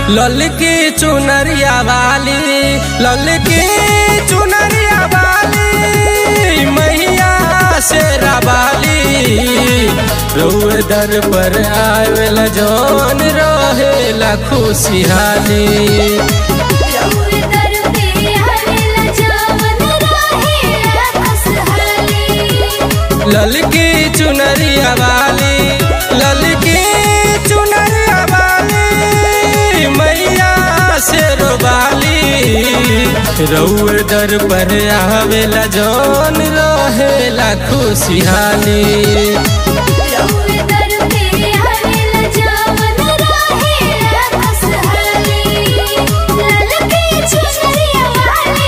ललकी चुनरिया वाली ललकी चुनरिया वाली मैया से रवाली रउए दर पर आवेला जौन रहेला खुशहाली रउए दर पे आवेला जवन रहेला खुशहाली ललकी चुनरिया वाली ललकी चुनरिया वाली मैया से रोबाली रउए दर पर आवेला जौन रहेला खुशहाली रउए दर पे आवेला जवन रहेला खुशहाली ललकी चुनरिया वाली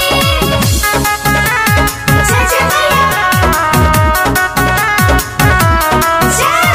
जय जय मैया जय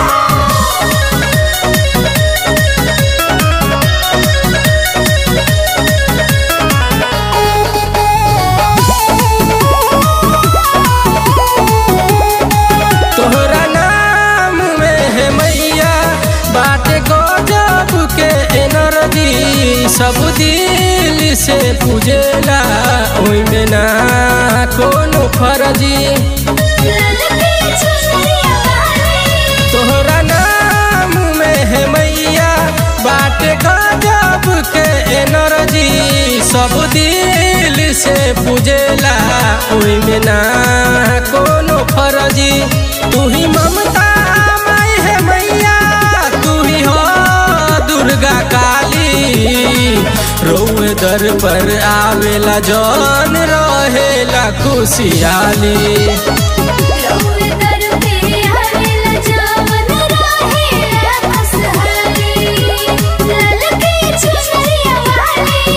तोहरा नाम में है मैया बाटे गजब के एनर्जी सब दिल से पूजेला ओइमे ना कोनो फर्जी ललकी चुनरिया वाली तोहरा नाम में है मैया बाटे गजब के एनर्जी सब दिल से पूजेला ओइमे ना कोनो फर्जी तू ही ममता माई है मैया तू ही हो दुर्गा काली रोए दर पर आवेला जौन रहेला खुशियाली रउए दर पे आवेला जवन रहेला खुशहाली ललकी चुनरिया वाली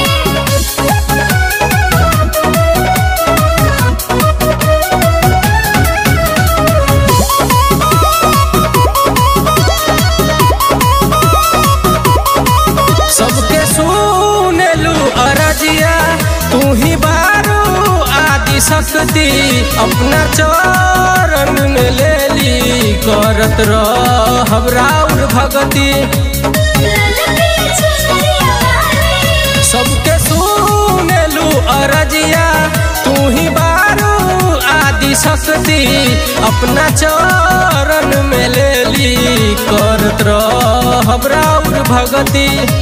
सबके सुनेलू अरजिया तू ही बारू आदि शक्ति अपना चरण में ले ली करत रहब राउर भगती ललकी चुनरिया वाली सबके सुनेलू अरजिया तू ही बारू आदि शक्ति अपना चरण में ले ली करत रहब राउर भगती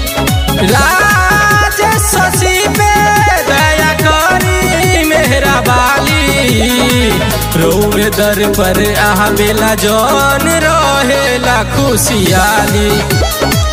राज शशि पे दया करी मेहरा बाली रोए दर पर आवेला जौन रहेला खुशियाली